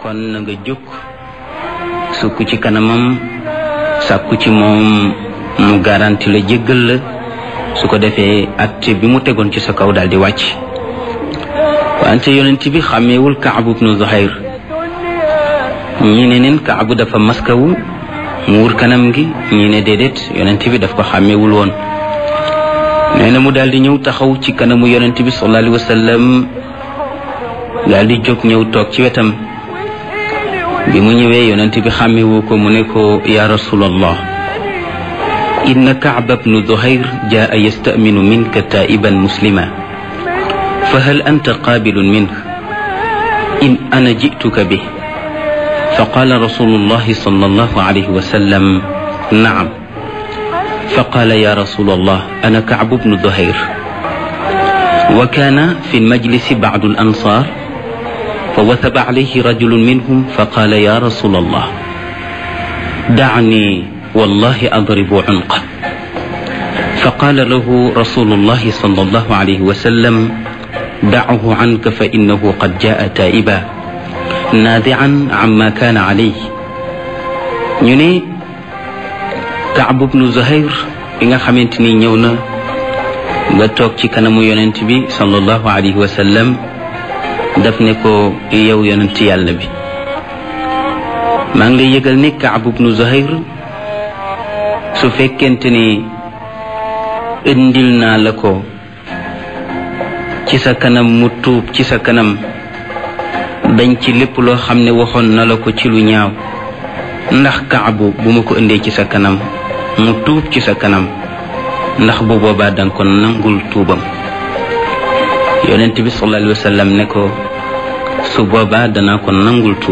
kon na nga jóg sukk ci kanamam sàkku ci moom mu garanti la jéggal la su ko defee atte bi mu tegoon ci sa kaw daal di wàcc wante yonent bi xàmmeewul Kaabu bnu Zuhayr ñi ne neen Kaabu dafa maskawu mu wur kanam gi ñi ne déedéet yonent bi daf ko xàmmeewul woon nee na mu daal di ñëw taxaw ci kanamu yonent bi sallallahu alayhi wa sallam daal di jóg ñëw toog ci wetam bi mu ñëwee yonent bi xàmmewu ko mu ne ko ya rasulallah inna kaaba bnu duhayr jaa yastaminu minka taiban muslima fa hal anta qaabilun minh in ana jituka bi fa qaala rasulullahi sallallahu alayhi wa sallam naam fa qaala ya rasulallah ana kaabu bnu duhayr wa kaana fi lmajlisi bacdu alansar فوثب عليه رجل منهم فقال يا رسول الله دعني والله أضرب عنقه فقال له رسول الله صلى الله عليه وسلم دعه عنك فإنه قد جاء تائبا نادعا عما كان عليه ñu Kaab bnu Zuhayr bi nga xamante ni ñëw na nga toog ci kanamu yonent bi sallallahu alayhi wa sallam daf ne ko yow yonent yàlla bi maa ngi lay yëgal ne Kaab bnu Zuhayr su fekkente ni indil naa la ko ci sa kanam mu tuub ci sa kanam dañ ci lépp loo xam ne waxoon na la ko ci lu ñaaw ndax Kaabu bu ma ko indee ci sa kanam mu tuub ci sa kanam ndax bu boobaa danga ko nangul tuubam yonent bi sallallahu alayhi wa sallam ne ko su boobaa danaa ko nangul tuub